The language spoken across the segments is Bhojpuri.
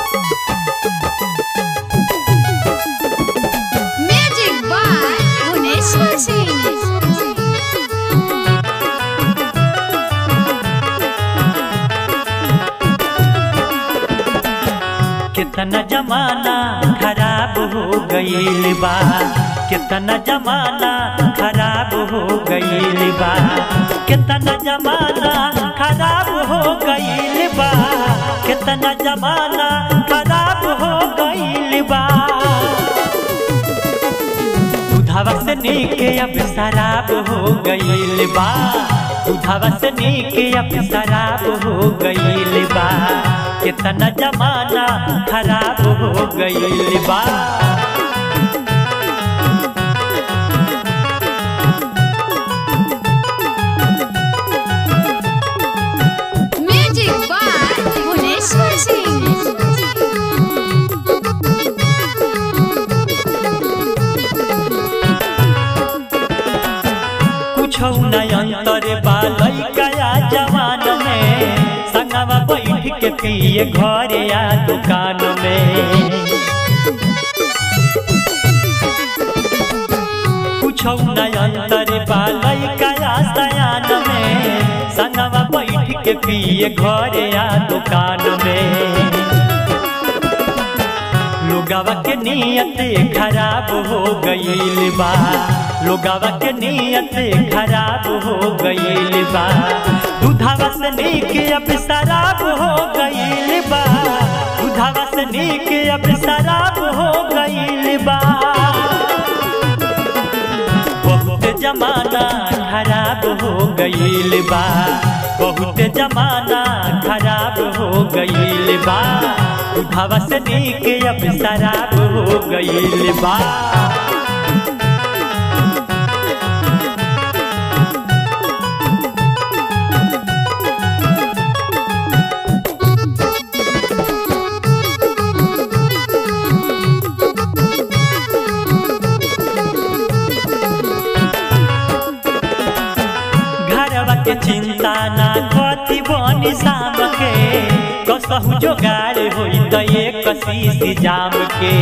Music by Bhuneshwar Singh. कितना जमाना खराब हो गईल बा कितना जमाना खराब हो गईल बा कितना जमाना खराब हो गईल बा कितना जमाना खराब हो गईल बा उधावा से नीके अब शराब हो गईल बा उधावा से नीके अब शराब हो गईल बा कितना जमाना खराब हो गईल बा Music by Bhuneshwar Singh. कुछ अंतर बा लइका जवान में संगवा बैठ के पिए घरे या दुकान में कुछ अंतर बा लइका सयान में संगवा बैठ के पिए घरे या दुकान में लोगावा के नियत खराब हो गईल बा लोगावा के नियत खराब हो गईल बा दूधावा से नीक अब शराब हो गईल बा दूधावा से नीक अब शराब हो गईल बा बहुत जमाना खराब हो गईल बा बहुत जमाना खराब हो गईल बा उठावा से नीक अब शराब हो गईल बा घरवा के चिंता ना कथी बनी शाम के कसहु जोगाड़ होई त एक शीश जाम के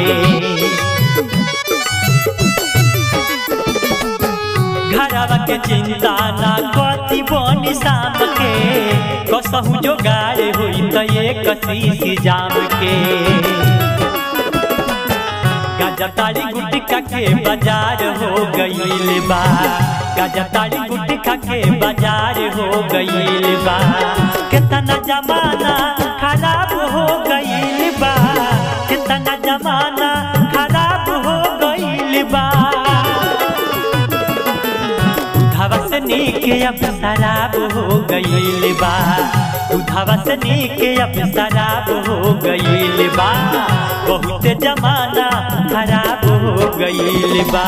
घरवा के चिंता ना कथी बनी शाम के कसहु जोगाड़ होई त एक शीश जाम के गजताड़ी गुटका के बाजार हो गईल बा गजताड़ी गुटका के बाजार हो गईल बा कितना जमाना खराब हो गईल बा कितना जमाना खराब हो गईल बा उधावा से नीक अब शराब हो गईल बा उधावा से नीक अब शराब हो गईल बा बहुत जमाना खराब हो गईल बा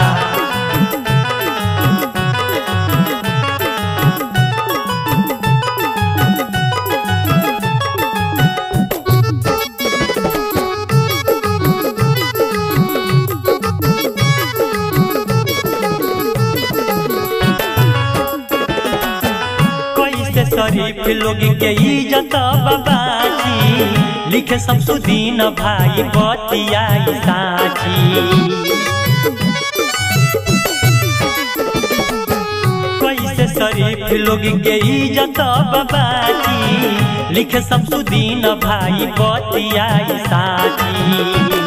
कैसे शरीफ लोग के इज्जत बाबाजी लिखे शमसुद्दीन भाई बतियाई साची कैसे शरीफ लोग के इज्जत बाबाजी लिखे शमसुद्दीन भाई बतियाई साची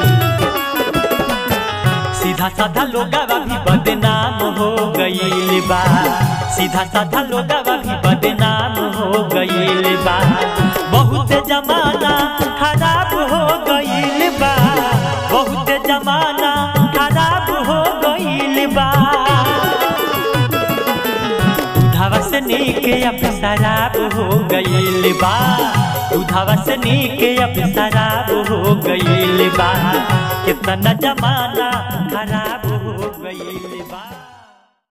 सीधा साधा लोगावा भी बदनाम हो गईल बा सीधा साधा लोगावा भी बदनाम हो गईल बा बहुत जमाना खराब हो गईल बा बहुत जमाना खराब हो गईल बा उधावा से नीक अब शराब हो गईल बा उधावा से नीक अब शराब हो गईल बा कितना जमाना खराब